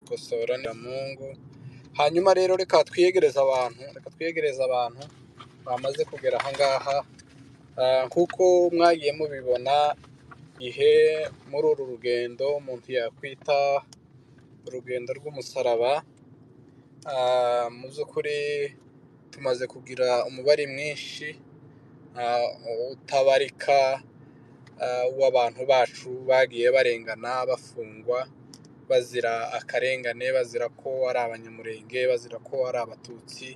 gukosora mungu hanyuma rero reka twiyegereze abantu reka twiyegereze abantu bamaze kugera aha ngaha Ah, nk'uko mwagiye mubibona ihe muri uru rugendo umuntu yakwita urugendo rw'umusaraba Ah, mu by'ukuri tumaze kugira umubare mwinshi ah, utabarika ah, w'abantu bacu bagiye barengana bafungwa bazira akarengane bazira ko ari abanyamurenge bazira ko ari abatutsi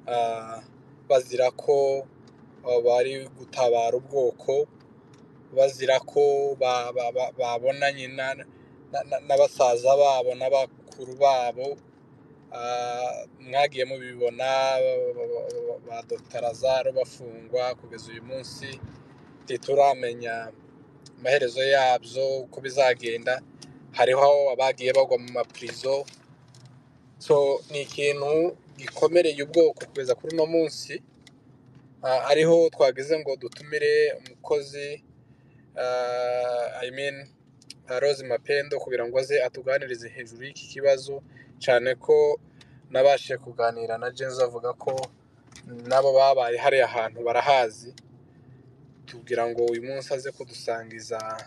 ah, bazira ko ah, bari gutabara ubwoko bazira ko ba- ba- ba- babonanye na na- na- na basaza babo n'abakuru babo Ah, mwagiye mubibona ba ba- ba- ba- ba Dr lazaro bafungwa kugeza uyu munsi ntituramenya amaherezo yabyo uko bizagenda hariho abagiye bagwa mu mapirizo so ni ikintu gikomereye ubwoko kugeza kuri uno munsi Ah, ariho twageze ngo dutumire umukozi ah, I mean, ah, Rose Mapendo kugira ngo aze atuganirize hejuru y'iki kibazo cyane ko nabashije kuganira na Jenzo avuga ko nabo babaye hariya ahantu barahazi tugira ngo uyu munsi aze kudusangiza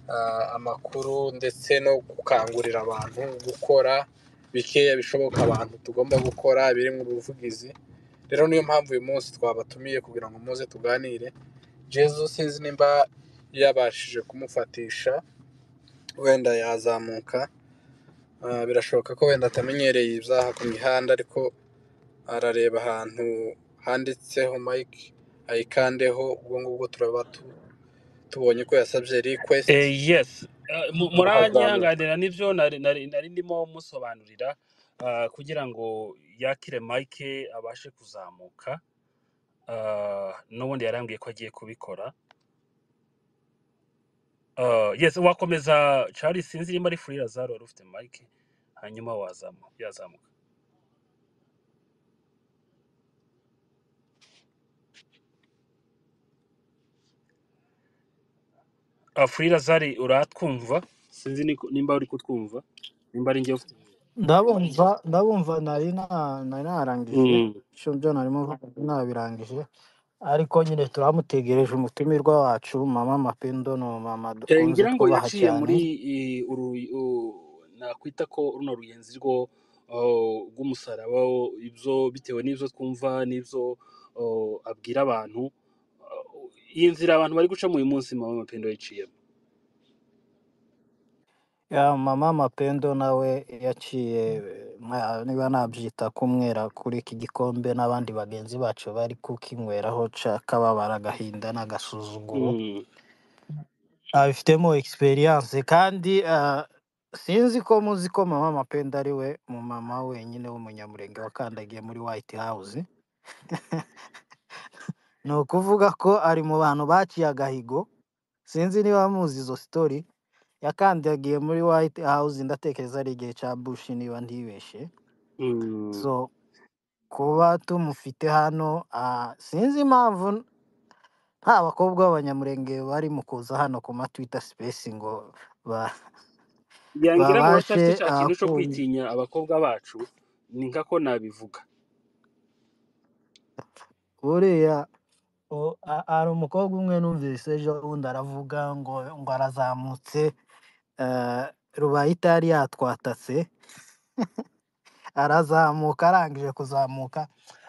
ah, amakuru ndetse no gukangurira abantu gukora bikeya bishoboka abantu tugomba gukora biri mu buvugizi rero niyo mpamvu uyu munsi twabatumiye kugira ngo muze tuganire Jesus sinzi nimba yabashije kumufatisha wenda yazamuka Ah, birashoboka ko wenda atamenyereye ibyaha ku mihanda ariko arareba ahantu handitseho mike ayikandeho ubwo ngubwo turaba tu- tubonye ko yasabye request Eh, yes Eh, mu- turahazamuka muranyihanganira nibyo nari nari- nari ndimo musobanurira ah, kugira ngo yakire mike abashe kuzamuka Ah, n'ubundi yarambwiye ko agiye kubikora Ah, yes wakomeza Charles sinzi nimba ari free lazaro wari ufite mike hanyuma wazamu yazamuka Ah, free lazari uratwumva sinzi ni- nimba uri kutwumva nimba ari njye ufite ndabumva ndabumva nari na- nari narangije Mm. icyo byo narimo nabirangije ariko nyine turamutegereje umutumirwa wacu mama mapendo ni mama Eh, dukunze ngira ngo twubaha yaciye cyane muri eh, uru u- nakwita ko runo ruyenzi rwo oh, rw'umusaraba wo- ibyo bitewe n'ibyo twumva n'ibyo oh, abwira abantu Oh, iyi nzira abantu bari gucamo uyu munsi mama mapendo yiciyemo Ya mama mapendo nawe yaciye mwa- niba nabyita kumwera kuri iki gikombe n'abandi bagenzi bacu bari kukinyweraho ca kababara agahinda n'agasuzuguro Mm. abifitemo experience kandi ah, sinzi ko muzi ko mama mapendo ari we mu mama wenyine w'umunyamurenge wakandagiye muri White House ni ukuvuga ko ari mu bantu baciye agahigo sinzi niba muzi izo story yakandagiye muri White House ndatekereza ari igihe cya Bush niba ntibeshye Mm. so kuba tumufite hano ah, sinzi impamvu n- nta bakobwa b'abanyamurenge bari mu kuza hano ku ma Twitter space ngo ba yangira ngo babashe uracyafite cya ah, kintu cyo kumva kwitinya abakobwa bacu ni nka ko nabivuga buriya o- a- hari umukobwa umwe numvise ejo bundi aravuga ngo ngo arazamutse eh, rubaye itari yatwatatse arazamuka arangije kuzamuka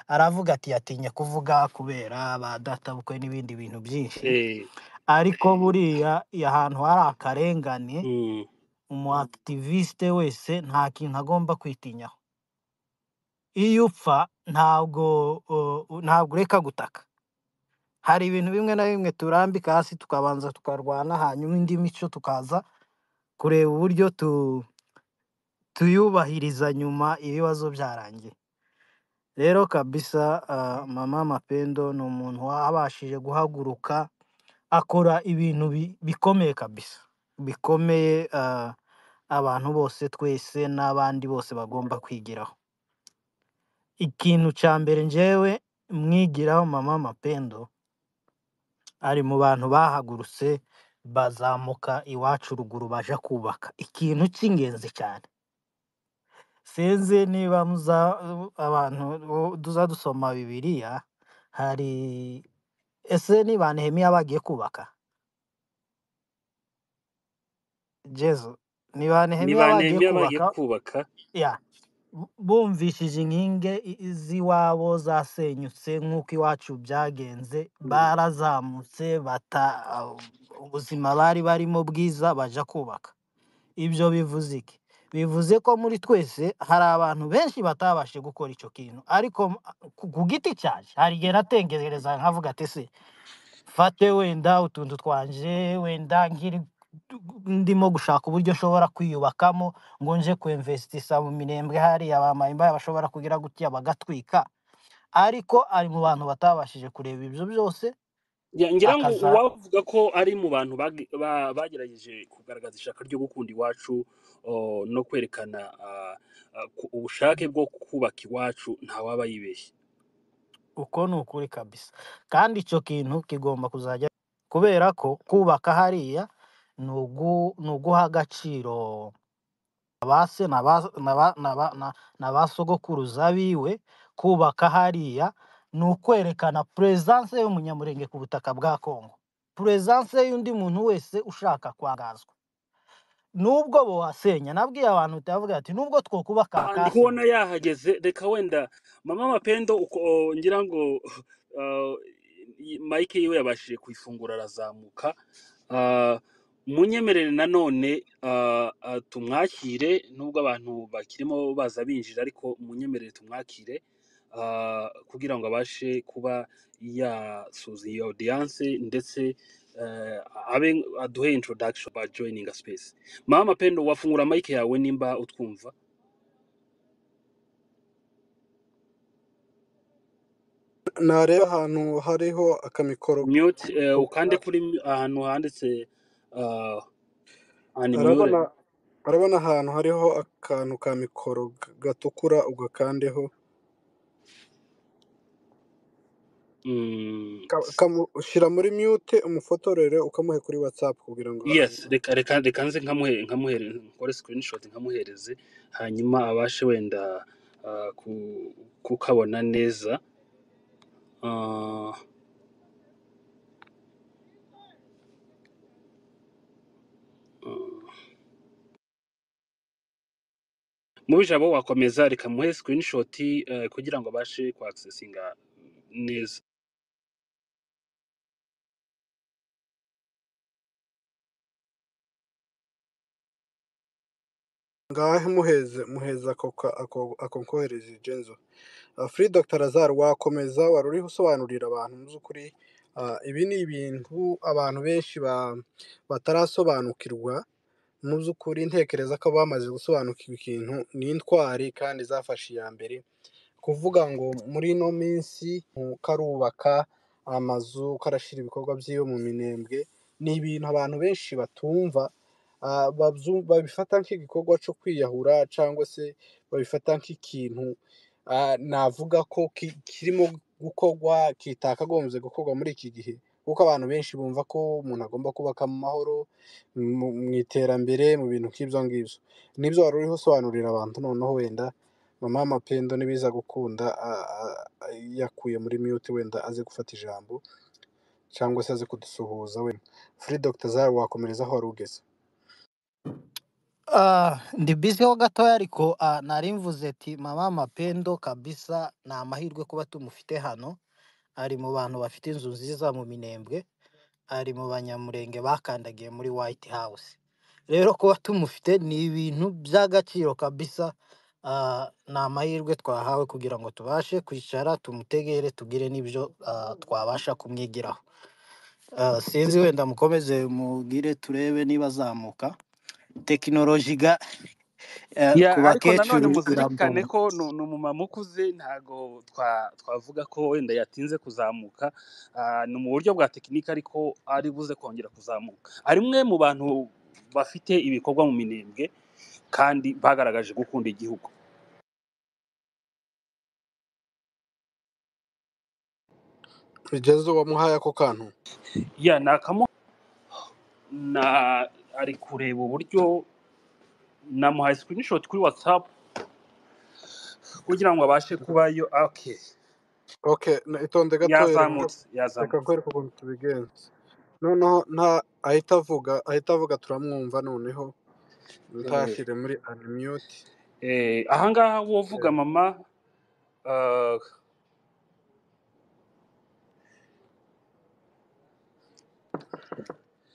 aravuga ati yatinye kuvuga kubera ba databukwe n'ibindi bintu byinshi Eh, ariko buriya ahantu hari akarengane mm. umu activiste wese nta kintu agomba kwitinyaho iyo upfa ntabwo uh, u- ntabwo ureka gutaka hari ibintu bimwe na bimwe turambika hasi tukabanza tukarwana hanyuma indi mico tukaza kureba uburyo tu, tuyubahiriza nyuma ibibazo byarangiye rero kabisa ah, mama mapendo ni umuntu wabashije guhaguruka akora ibintu bi- bikomeye kabisa bikomeye ah, abantu bose twese n'abandi bose bagomba kwigiraho ikintu cya mbere njyewe mwigiraho mama mapendo ari mu bantu bahagurutse bazamuka iwacu ruguru baja kubaka ikintu cy'ingenzi cyane sinzi niba muza abantu bo- tuza dusoma bibiliya hari ese ni ba nehemiya bagiye kubaka jesu ni ba ni nehemiya ba bagiye nehemiya bagiye kubaka kubaka ya bu- bumvishije inkingi i- i- z'iwabo zasenyutse nk'uko iwacu byagenze barazamutse bata ubuzima bari barimo bwiza baja kubaka ibyo bivuze iki bivuze ko muri twese hari abantu benshi batabashe gukora icyo kintu ariko m- ku ku giti cyanjye hari igihe natengereza nkavuga ati se mfate wenda utuntu twanje wenda nkiri ndimo gushaka uburyo nshobora kwiyubakamo ngo nje kuimvestisa mu mirembwe hariya bamayimba bashobora kugira gutya bagatwika ariko ari mu bantu batabashije kureba ibyo byose Ya- ngira ngo akaza uwavuga ko ari mu bantu bagi- ba- bagerageje kugaragaza ishaka ryo gukunda iwacu o, no kwerekana ah, ah, ku- ubushake bwo kubaka iwacu ntawaba yibeshye uko ni ukuri kabisa kandi icyo kintu kigomba kuzajya kubera ko kubaka hariya ni ugu- ni uguha agaciro abase na ba- na ba- na ba- na- na ba sogokuruza biwe kubaka hariya ni ukwerekana puresanse y'umunyamurenge ku butaka bwa Kongo puresanse y'undi muntu wese ushaka kwangazwa nubwo bowasenya nabwiye abantu batavuga ati nubwo twokubaka Ah, ndi bakasenya kubona yahageze reka wenda mama mapendo uko o, ngira ngo ah, i- mike yiwe yabashije kuyifungura arazamuka Ah, munyemerere nanone ah, ah, tumwakire nubwo abantu bakirimo baza binjira ariko munyemerere tumwakire ah, kugira ngo abashe kuba yasuza iyo audience ndetse eh, abe aduhe introduction by joining a space mama mapendo wafungura mike yawe nimba utwumva nareba ahantu hariho akamikoro mute eh, ukande k'umukara. kuri mu- ahantu handitse uh, animure arabona arabona ahantu hariho akantu ka mikoro g- gatukura ugakandeho mm, Ka- kamu- ushyira muri mute umufotorere ukamuhe kuri whatsapp kugira ngo yes abone reka reka reka nze nkamuhe nkamuhereze nkore screenshot nkamuhereze hanyuma abashe wenda uh, ku, kukabona neza uh, mubi jabo wakomeza reka muhe screenshot uh, kugira ngo abashe ku accessinga neza ngahe muheze muheze ako ka- ako ako nkohereje jenzo Uh, Free Dr. Lazar wakomeza wari uriho usobanurira abantu mu by'ukuri uh, ibi ni ibintu abantu benshi ba, batarasobanukirwa mu by'ukuri ntekereza ko bamaze gusobanukirwa ikintu ni intwari kandi zafashe iya mbere kuvuga ngo muri ino minsi mu- karubaka amazu karashyira ibikorwa by'iwe mu minembwe ni ibintu abantu benshi batumva ah, babyu- babifata nk'igikorwa cyo kwiyahura cyangwa se babifata nk'ikintu ah, navuga ko ki- kirimo gukorwa kitakagombye gukorwa muri iki gihe kuko abantu benshi bumva ko umuntu agomba kubaka mu mahoro mu mu iterambere mu bintu nk'ibyo ngibyo nibyo wari uriho usobanurira abantu noneho wenda mama mapendo nibiza gukunda a- a- a- yakuye muri mute wenda aze gufata ijambo cyangwa se aze kudusuhuza wenda furi dogita zari wakomereza aho wari ugeze Ah, ndi busy ho gatoya ariko ah, nari mvuze ati mama mapendo kabisa ni amahirwe kuba tumufite hano ari mu bantu bafite inzu nziza mu minembwe ari mu banyamurenge bakandagiye muri White House. Rero kuba tumufite ni ibintu by'agaciro kabisa. ah, ni amahirwe twahawe kugira ngo tubashe kwicara tumutegere tugire n'ibyo ah, twabasha kumwigiraho. Ah, sinzi wenda mukomeze mugire turebe niba azamuka. Tekinoloji ga eh, ku ya ariko nanone bakecuru muzirikane irambona. ko ni ni umumama ukuze ntago twa- twavuga ko wenda yatinze kuzamuka Ah, ni mu buryo bwa tekinike ariko ari buze kongera kuzamuka ari umwe mu bantu bafite ibikorwa mu minembwe kandi bagaragaje gukunda igihugu bigezo wamuhaye ako kantu ya ni akamu- na ari kureba uburyo namuhaye screenshot kuri whatsapp kugira ngo abashe kubayo okay okay na- itonde gatoya reka yazamutse reka yazamutse nkwereke ukuntu tubigenza noneho nta ahita avuga ahita avuga turamwumva noneho Eh, ntashyire muri unmute eh, ahangaha wovuga Eh, mama ah,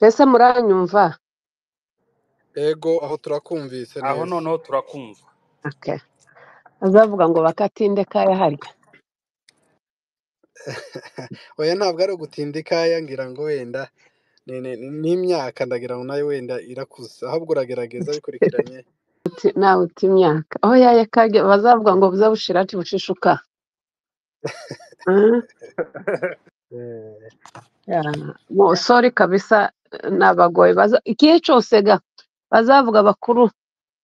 Ese muranyumva? ego aho turakumvise aho neza noneho turakumva Okay. Azavuga ngo bakatinde kaya harya. oya ntabwo ari ugutinda ikaya ngira ngo wenda ni- ni- ni- n'imyaka ndagira ngo nayo wenda irakuze ahubwo uragerageza bikurikiranye Uti, nawe uti imyaka. Oh yaya kage bazavuga ngo buzabushira ati bushishuka. Mm. Eh, Yeah. Mo, sorry kabisa nabagoye baza ikihe cyose ga bazavuga bakuru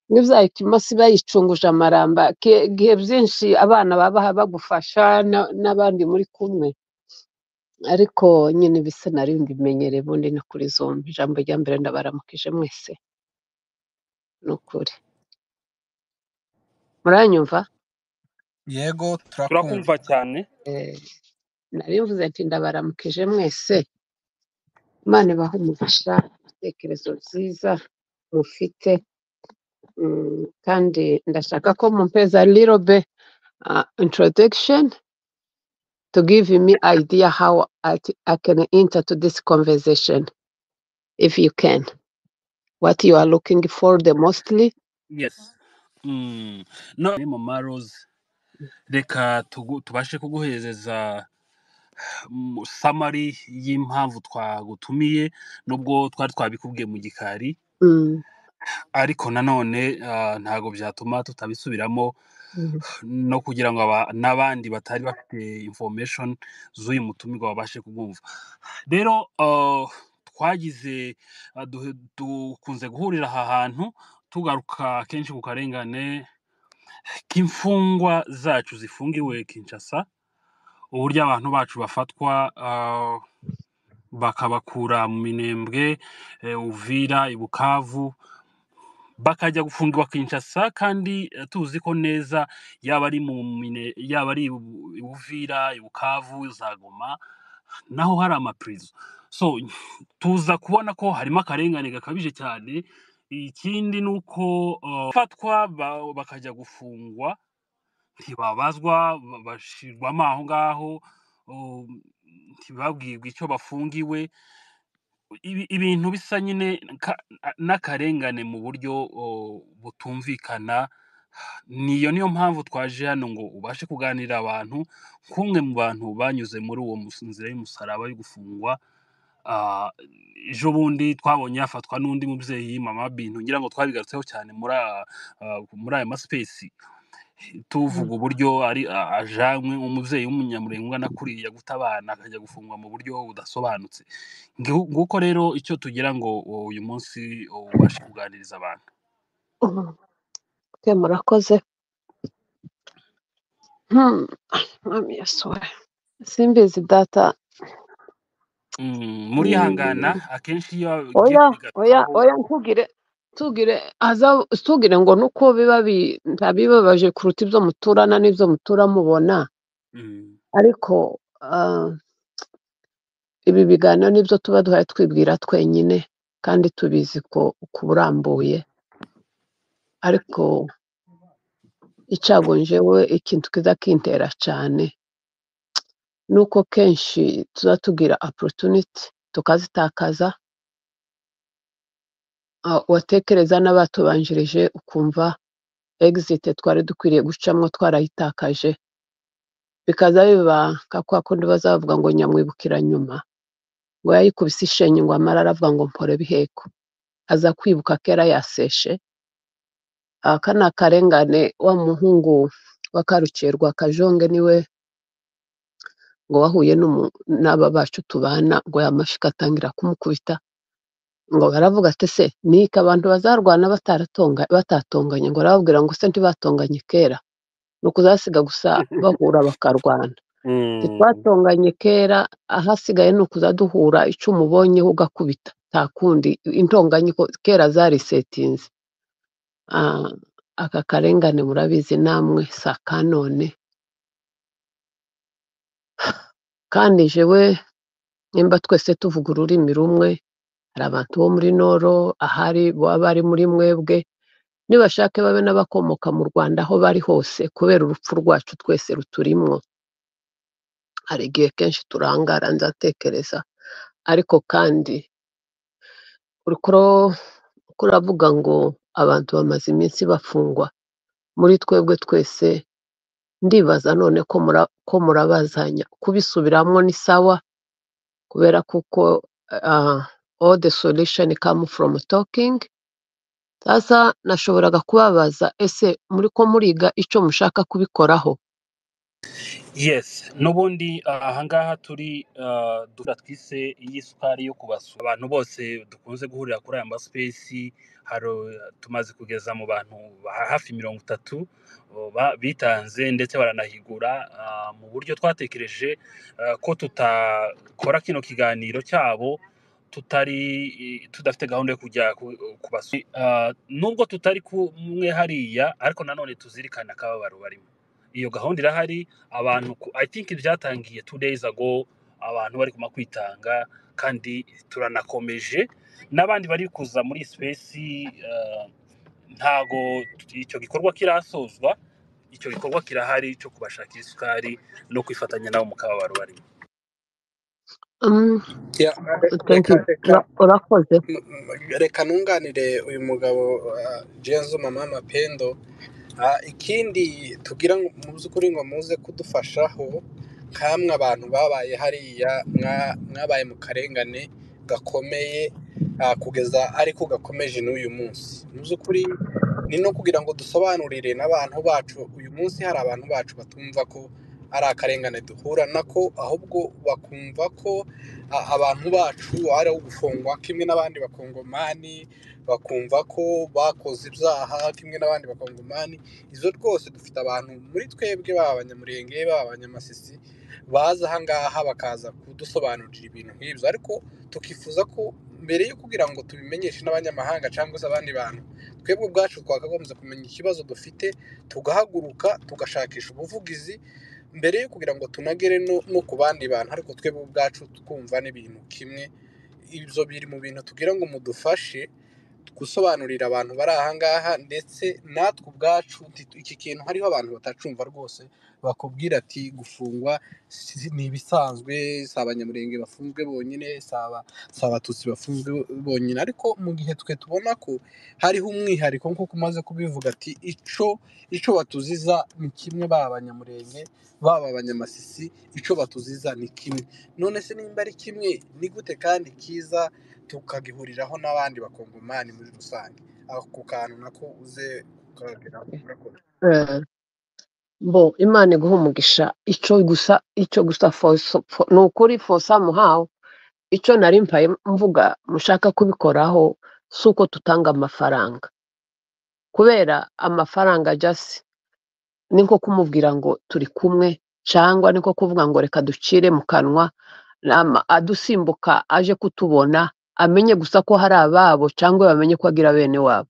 n'ibyayituma si bayicunguje amaramba Ki- igihe byinshi abana babaha bagufasha na- n'abandi muri kumwe ariko nyine ibisa nari mbimenyereye ubundi ni kuri zombi ijambo rya mbere ndabaramukije mwese ni ukuri muranyumva yego turakumva turakumva cyane Eh, nari mvuze nti ndabaramukije mwese imana ibahe umugisha ibitekerezo byiza mufite Mm, kandi ndashaka ko mumpeza little bit uh, introduction to give me idea how I, c- I can enter to this conversation if you can what you are looking for the mostly yes mm. none mama rose reka tugu- tubashe kuguhereza mm, summary y'impamvu twagutumiye nubwo twari twabikubwiye mu gikari mm. ariko nanone ah, ntago byatuma tutabisubiramo Mm. no kugira ngo aba- n'abandi batari bafite information z'uyu mutumirwa babashe kubwumva rero ah, twagize ah, du- dukunze guhurira aha hantu tugaruka kenshi ku karengane k'imfungwa zacu zifungiwe kinshasa uburyo abantu bacu bafatwa ah, bakabakura mu minembwe eh, uvira i bukavu bakajya gufungirwa Kinshasa kandi eh, tuzi ko neza yaba ari mu mine- yaba ari ibu- i Buvira, i Bukavu, za Goma naho hari amaprizo so tuza kubona ko harimo akarengane gakabije cyane ikindi ni uko eh, bafatwa ba- bakajya gufungwa ntibabazwa ba- bashirwamo aho ngaho um, ntibabwirwe icyo bafungiwe ibi- ibintu bisa nyine ka- n'akarengane mu buryo o, butumvikana niyo niyo mpamvu twaje hano ngo ubashe kuganirira abantu nk'umwe mu bantu banyuze muri uwo mus- nzira y'umusaraba yo gufungwa Ah, ejo bundi twabonye yafatwa n'undi mubyeyi mama bintu ngira ngo twabigarutseho cyane muri a- ah, muri aya masipesi tuvuga uburyo ari a- ajanwe umubyeyi w'umunyamurengwa nakuriye guta abana akajya gufungwa mu buryo budasobanutse Ngihu- nguko rero icyo tugira ngo o- uyu munsi ubashe kuganiriza abantu Mm. Okay, murakoze Hmm, mami yasuwe simbizi data Mm, murihangana Mm. akenshi iyo bigiye oya oya kubigarutaho oya ntugire tugire aza tugire ngo nuko biba bi- ntabibabaje kuruta ibyo muturana n'ibyo mutura mubona Mm, ariko ah, ibi biganiro nibyo tuba duhora twibwira twenyine kandi tubizi ko ku burambuye ariko icagonjewe ikintu kiza kintera cyane ni uko kenshi tuba tugira opportunity tukazitakaza Ah, watekereza n'abatubanjirije ukumva exit twari dukwiriye gucamo twarayitakaje bikaza bibaka kwa kundi bazavuga ngo nyamwibukira nyuma ngo yayikubise ishenyi ngo amara aravuga ngo mpore biheko aza kwibuka kera yaseshe Ah, kana karengane wa muhungu wa Karukirwa Kajonge niwe ngo wahuye n'umu- n'aba bacu tubana ngo yamashika atangira kumukubita ngo baravuga ati se niki abantu bazarwana bataratonga batatonganye ngo arababwira ngo se ntibatonganye kera ni ukuzasiga gusa bahura bakarwana mm, ntitwatonganye kera ahasigaye ni ukuza duhura icyo umubonyeho ugakubita nta kundi intonganye ko kera zarisetinze aka karengane murabizi namwe si akanone kandi jewe nimba twese tuvuga ururimi rumwe hari abantu bo muri noro ahari baba bari muri mwebwe nibashake babe n'abakomoka mu rwanda aho bari hose kubera urupfu rwacu twese ruturimwo hari igihe kenshi turangara nzatekereza ariko kandi urikuro kuravuga ngo abantu bamaze iminsi bafungwa muri twebwe twese ndibaza none ko mura- ko murabazanya kubisubiramo ni sawa kubera kuko ah, all the solution come from talking sasa nashoboraga kubabaza ese muri ko muriga icyo mushaka kubikoraho yes n'ubundi ahangaha turi ah, dufata twise y'isukari yo kubasura abantu bose dukunze guhurira kuri aya masipesi haro tumaze kugeza mu bantu ba- hafi mirongo itatu oh, ba- bitanze ndetse baranahigura ah, mu buryo twatekereje ah, ko tutakora kino kiganiro cyabo tutari tudafite gahunda yo kujya ku- kubasura Ah, nubwo tutari kumwe hariya ariko nanone tuzirikane akababaro barimo iyo gahunda irahari abantu ku- i think byatangiye two days ago abantu bari kuma kwitanga kandi turanakomeje n'abandi bari kuza muri space uh, ntago icyo gikorwa kirasozwa icyo gikorwa kirahari cyo kubashakira isukari no kwifatanya nabo mu kababaro barimo Mm, Ya, thank reka you reka Ura- urakoze reka nunganire uyu mugabo ah, Jenzo mama mapendo Ah, ikindi tugira ngo mu by'ukuri ngo muze kudufashaho nkamwe abantu babaye hariya mwa- mwabaye mu karengane gakomeye ah, kugeza ariko gakomeje n'uyu munsi mu by'ukuri ni no kugira ngo dusobanurire n'abantu bacu uyu munsi hari abantu bacu batumva ko ari akarengane duhura nako ahubwo bakumva ko ah, abantu bacu ari ugufungwa kimwe n'abandi bakongomani bakumva ko bakoze ibyaha kimwe n'abandi bakongomani izo rwose dufite abantu muri twebwe baba abanyamurenge baba abanyamasisi baza ahangaha bakaza kudusobanurira ibintu nk'ibyo ariko tukifuza ko mbere yo kugira ngo tubimenyeshe n'abanyamahanga cyangwa se abandi bantu twebwe ubwacu twakagombye kumenya ikibazo dufite tugahaguruka tugashakisha ubuvugizi mbere yo kugira ngo tunagere no, no ku bandi bantu ariko twebwe ubwacu twumva n'ibintu kimwe ibyo biri mu bintu tugira ngo mudufashe gusobanurira abantu bari ahangaha ndetse natwe ubwacu nti- iki kintu hariho abantu batacumva rwose bakubwira ati gufungwa si- ni ibisanzwe si abanyamurenge bafunzwe bonyine si aba- si abatutsi bafunzwe bonyine ariko mu gihe twe tubona ko hariho umwihariko nk'uko umaze kubivuga ati ico ico batuziza ni kimwe baba abanyamurenge baba abanyamasisi ico batuziza ni kimwe none se nimba ari kimwe ni gute kandi kiza tukagihuriraho n'abandi bakongomani muri rusange ako kantu nako uze ukageraho urakoze Eh, bo imana iguha umugisha icyo gusa icyo gusa for- for- ni ukuri fosa muhawe icyo nari mpaye mvuga mushaka kubikoraho si uko tutanga amafaranga kubera amafaranga jasi ni nko kumubwira ngo turi kumwe cyangwa ni nko kuvuga ngo reka ducire mu kanwa ama- adusimbuka aje kutubona amenye gusa ko hari ababo cyangwa bamenye ko agira bene wabo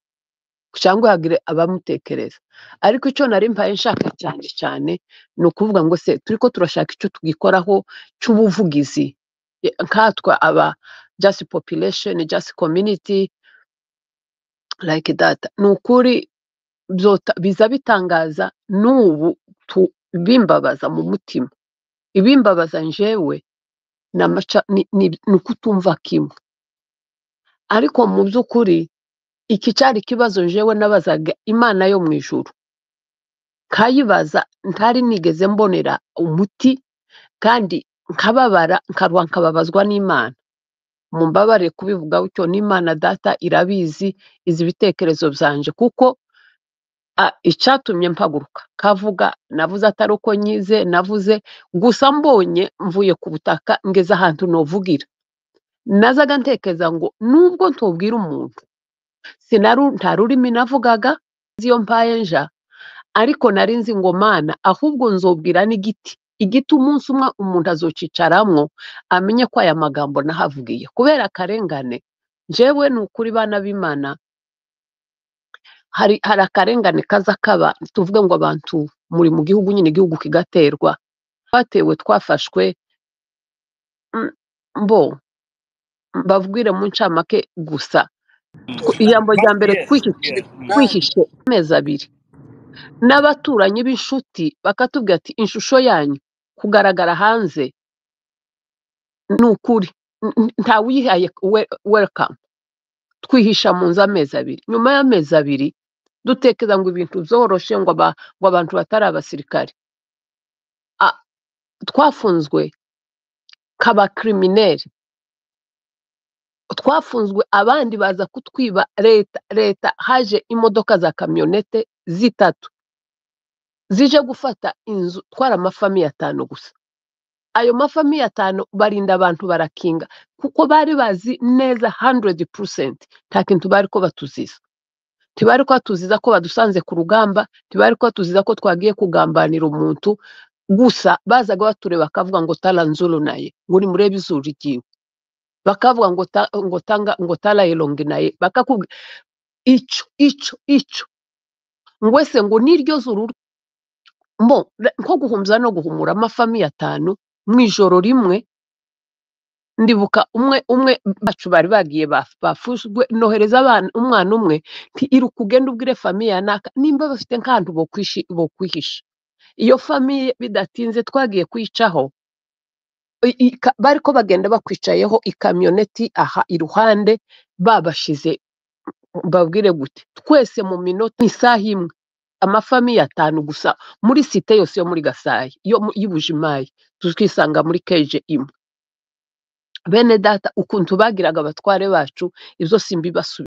cyangwa hagire abamutekereza ariko icyo nari mpaye nshaka cyane cyane ni ukuvuga ngo se turi ko turashaka icyo tugikoraho cy'ubuvugizi Ye- nkatwe aba just population just community like that ni ukuri byota- biza bitangaza n'ubu tu- bimbabaza mu mutima ibimbabaza njyewe ni amaca- ni ni- ni ukutumva kimwe ariko mu by'ukuri iki cyari ikibazo njyewe nabazaga imana yo mu ijuru nkayibaza ntari nigeze mbonera umuti kandi nkababara nkarwa nkababazwa n'imana mumbabarire kubivuga gutyo n'imana data irabizi izi ibitekerezo byanje kuko a- icyatumye mpaguruka kavuga navuze atari uko nyize navuze gusa mbonye mvuye ku butaka ngeze ahantu novugira nazaga ntekereza ngo nubwo ntubwira umuntu sinaru nta rurimi navugaga nzi iyo mpaye nja ariko nari nzi ngo mana ahubwo nzobwira n'igiti igiti umunsi umwe umuntu azocicaramwo amenye ko aya magambo nahavugiye kubera akarengane njyewe ni ukuri bana b'imana hari hari akarengane kaza kaba tuvuge ngo abantu muri mu gihugu nyine igihugu kigaterwa twatewe twafashwe mm, mbo mbabwire mu ncamake gusa Ku- ijambo rya mbere yes kwihishe yeah mm. nanjye kwihishe amezi abiri n'abaturanyi b'inshuti bakatubwira ati ishusho yanyu kugaragara hanze ni ukuri N- n- ntawuyihaye we- welcome twihisha mu nzu amezi abiri nyuma y'amezi abiri dutekereza ngo ibintu byoroshe ngo aba- ngo abantu batari abasirikare Ah, twafunzwe kaba kirimineri twafunzwe abandi baza kutwiba leta leta haje imodoka za kamyonete zitatu zije gufata inzu twari amafamiye atanu gusa ayo mafamiye atanu barinda abantu barakinga kuko bari bazi neza 100% nta kintu bari ko batuziza ntibari ko batuziza ko badusanze ku rugamba ntibari ko batuziza ko twagiye kugambanira umuntu gusa bazaga batureba bakavuga ngo tala nzuru naye ngo nimurebe izuru ryiwe bakavuga ngo ta- ngo tanga ngo tala elongi naye bakakubwira icyo icyo icyo ngwese ngo niryo zuru mbo ra- nko guhumza no guhumura amafamiye atanu mu ijoro rimwe ndibuka umwe umwe bacu bari bagiye baf- bafushwe nohereza abana umwana umwe nti iruka ugenda ubwire famiye yanaka nimba bafite nk'ahantu bokwishi- bokwihisha iyo famiye bidatinze twagiye kwicaho i- ika- bari ko bagenda bakwicayeho ikamyoneti aha iruhande babashize babwire gute twese mu minota isaha imwe amafamiye atanu gusa muri site yose yo muri Gasai yo mu- y'i Bujimayi tukisanga muri keje imwe bene data ukuntu bagiraga abatware bacu ibyo simbibasubiza